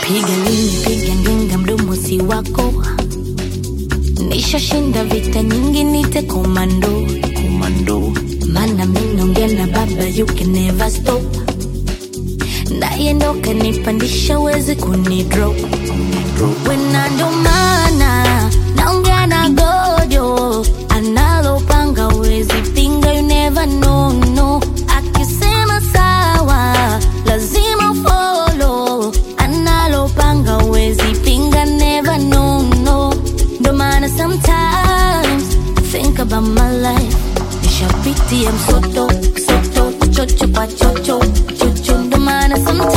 piga lini piga ngenga mdomo si wako nishashinda vita nyingi nite komando komando mana minongea na baba you can never stop ndaye ndo kanipandisha wezi kunidrop wena ndo maana naongea na gojo analopanga wezi pinga you never know no akisema sawa lazima follow analopanga wezi pinga never know no ndo maana sometimes think about my life nishapitia msoto soto chocho kwa chocho chocho ndo maana sometimes